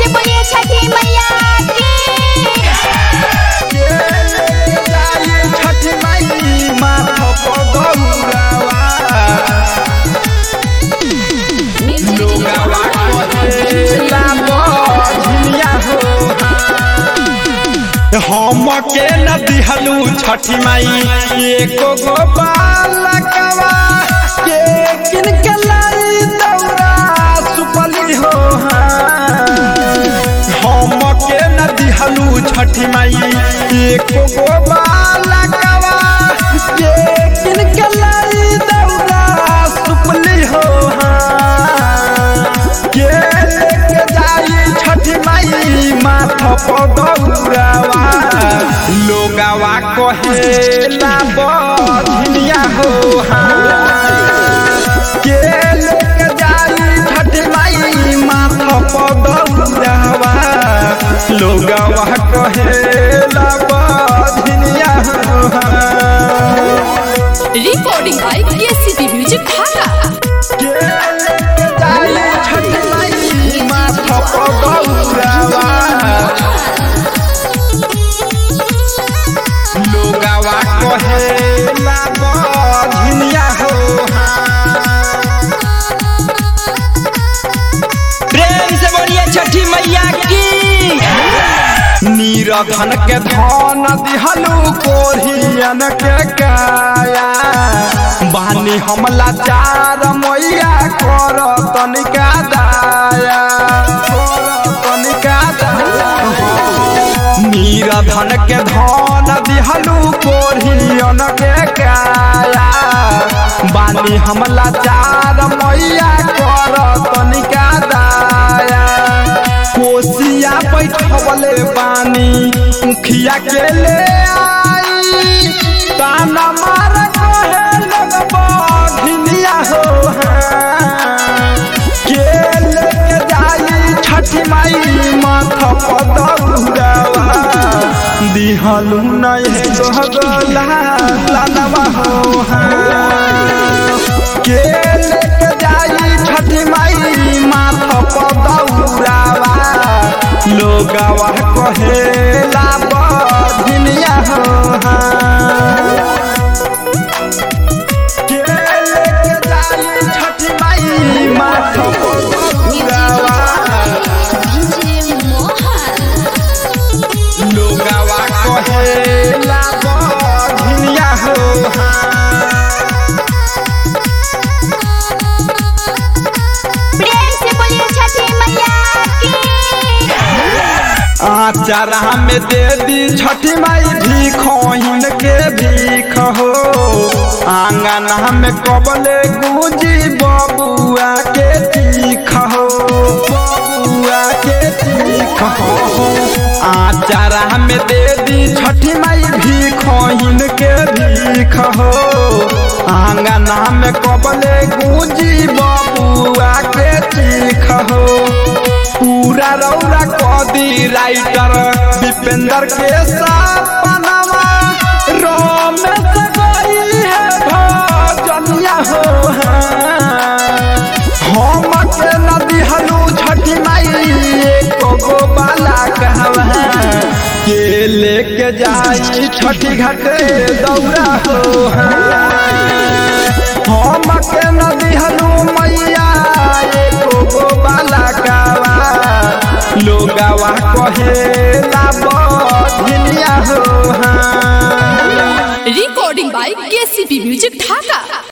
से बोलिए छठी मैया की छठी माई माथा पर दौड़ावा लोगावा कहेला बझिया हो हम के न दिहलू छठी माई एको गो बालकवा के किन के लाई दौड़ा सुपली हो हम के न दिहलू छठी माई एको गो बालकवा के किन के लाई दौड़ा सुपली हो के लेके जाई छठी माई माथा पर दौड़ावा लोगावा कहेला बधिया हो के लेके जाई छठी माई माथा पर दौड़ावा लोगावा कहेला बधिया हो recording by KCP music Dhaka के लेके जाई छठी माई माथा पर दौड़ावा लोगावा कहेला बधिया हो प्रेम से बोलिए छठी मैया की नीरधन के धन दिहलू कोरियन के काया बानी हमला चार मैया कर तनिका दाया कर तनिका दाया नीरधन के धन दिहलू कोरियन के काया बानी हमला चार मैया कर तनिका दाया कोसिया बैठवले बानी मुखिया के ले आई ताना मार कहे लगबा ढिलिया हो के लेके जाई छठी माई माथा पर दौड़ावा दिहलू नहीं गला लालवा हो के लेके जाई छठी माई माथा पर दौड़ावा लोगावा कहेला बधिनिया हो के लेके जाई छठी माई माथा पर दौड़ावा लोगावा कहेला बधिनिया हो प्रेम से बोलिए छठी मैया की आचारा में दे दी छठी माई भीखोहिन के भीख हो आंगन में कबले गूंजी बबुआ के चीख हो बबुआ के चीख हो आचारा में दे दी छठी माई भीखोहिन के भीख हो आंगन में कबले गूंजी बबुआ के चीख हो पूरा रौरा कदी राइटर दीपेंद्र के सपनवा रोमेश गई है भजनिया हो हम के नदी हलू छठी माई एको गो बाला कहवा के लेके जाई छठी घाटे दौरा हो हम के नदी हलू मैया एको गो बाला कावा लोगावा कहेला बधिनिया हो recording by KCP music Dhaka